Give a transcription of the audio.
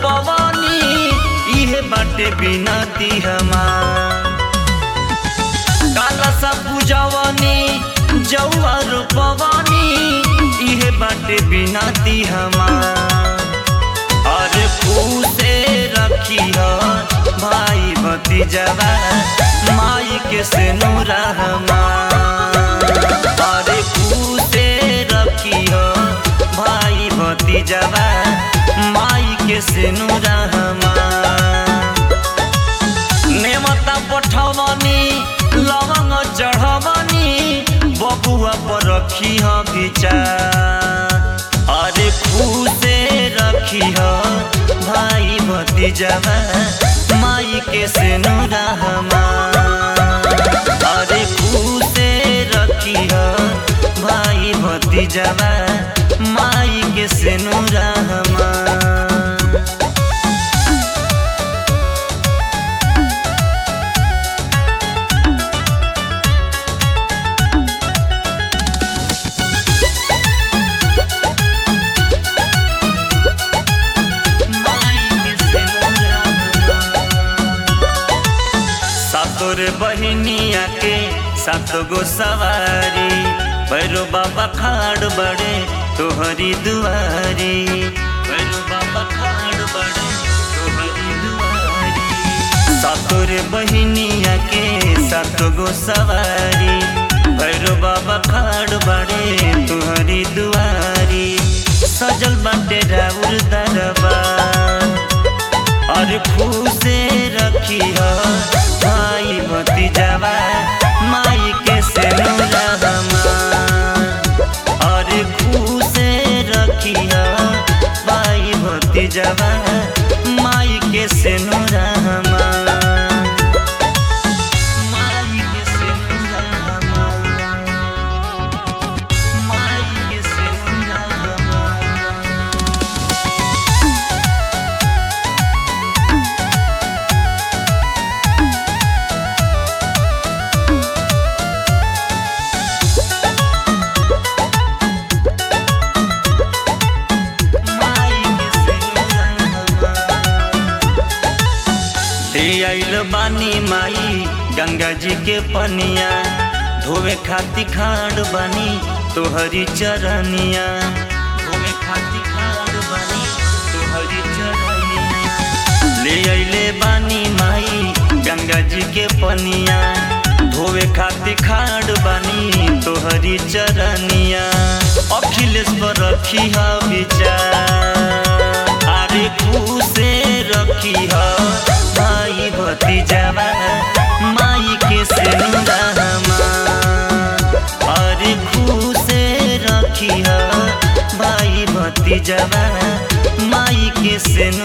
रोपवानी इहे बाटे बिनती हमार काला सा पूजवानी जौआ रोपवानी इहे बाटे बिनती हमार अरे पूसे रखी हो भाई भतीजवा माई के से नूरहमा अरे पूसे रखी हो भाई भतीजवा माई के से नूरहमा नेमता पठवनी लवंग चढ़वनी बबुआ पर रखी ह विचार अरे खुशे रखी ह भाई भतीजवा माई के से रहमा अरे खुशे रखी ह भाई भतीजवा माई के से रहमा सातोर बहनिया के सात गो सवारी भैरो बाबा खाड़ बड़े तोहरी दुआरी भैरो बाबा खाड़ बड़े तोहरी दुआरी सातोर बहनिया के सात गो सवारी भैरो बाबा खाड़ बड़े तोहरी दुआरी सजल बाटे राउर दरबार और खुशे रखी हो भाई भतीजवा माई के से रहमा और खुशे रखी हो भाई भतीजवा माई के से रहमा माई के से रहमा माई के से रहमा ले आइल बानी माई गंगा जी के पनिया धोवे खाती खाड़ बानी तोहरी चरनिया धोवे खाती खाड़ बानी तोहरी चरनिया ले आइले बानी माई गंगा जी के पनिया धोवे खाती खाड़ बानी तोहरी चरनिया अखिलेश पर रखी हा विचार अरे खुशे रखी हा भाई भतीजवा माई के से रहमा अरे खुशे रखी हा भाई भतीजवा माई के से